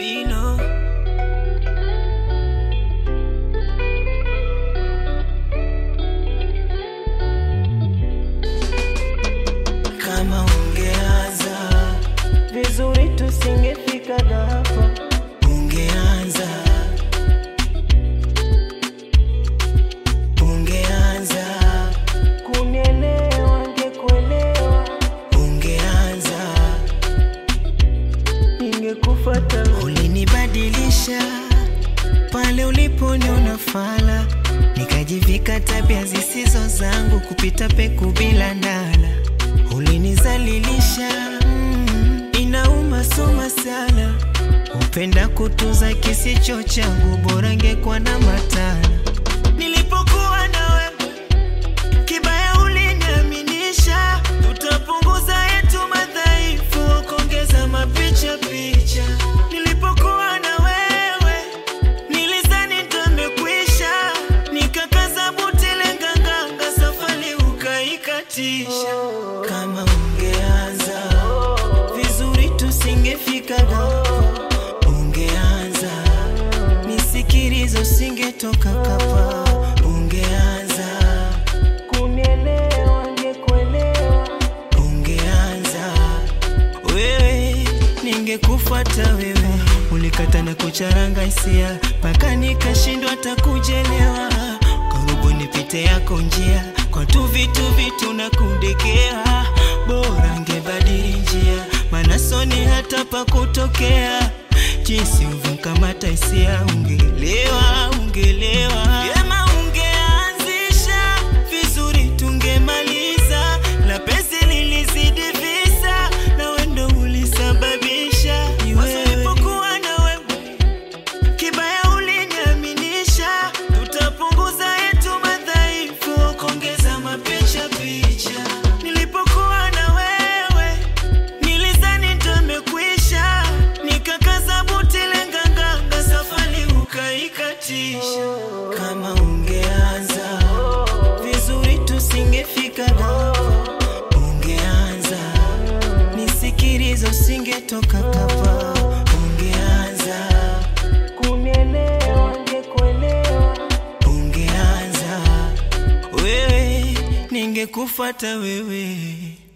Vino kama ungeanza vizuri tusingefika hapa. ungeanza ungeanza Kunielewa ngekuelewa, ungeanza ningekufuata wewe. ulinibadilisha pale uliponiona fala nikajivika tabia zisizo zangu kupita peku bila ndala ulinizalilisha mm, inauma soma sana upenda kutuza kisicho changu bora ngekuwa na matala nilipokuwa na wewe kibaya uliniaminisha tutapunguza yetu madhaifu kuongeza mapicha picha nilipokuwa na wewe nilizani ndamekwisha nikakaza butile nganganga safari ukaikatisha kama ungeanza vizuri tusingefika hapa ungeanza nisikilizo singetoka kapa ungeanza Kunielewa ngekuelewa, ungeanza wewe ningekufuata wewe ulikata na kucharanga hisia mpaka nikashindwa hata kujelewa karibu nipite yako njia kwa tu vitu vitu na kundekea bora ngebadili njia maana soni hata pa kutokea jinsi uvunkamata hisia ungelewa ungelewa Vyema ungeanzisha vizuri tungemaliza la pesi lilizidi visa na wendo ulisababisha wasipokuwa na wewe kibaya uliniaminisha tutapunguza yetu madhaifu kuongeza mapicha picha nilipokuwa na wewe nilizani ndamekwisha nikakaza butile nganganga safari ukaikatisha kama ungeanza vizuri tusingefika hapa ungeanza nisikilizo singetoka kapa ungeanza kunielewa ngekuelewa, ungeanza wewe ningekufuata wewe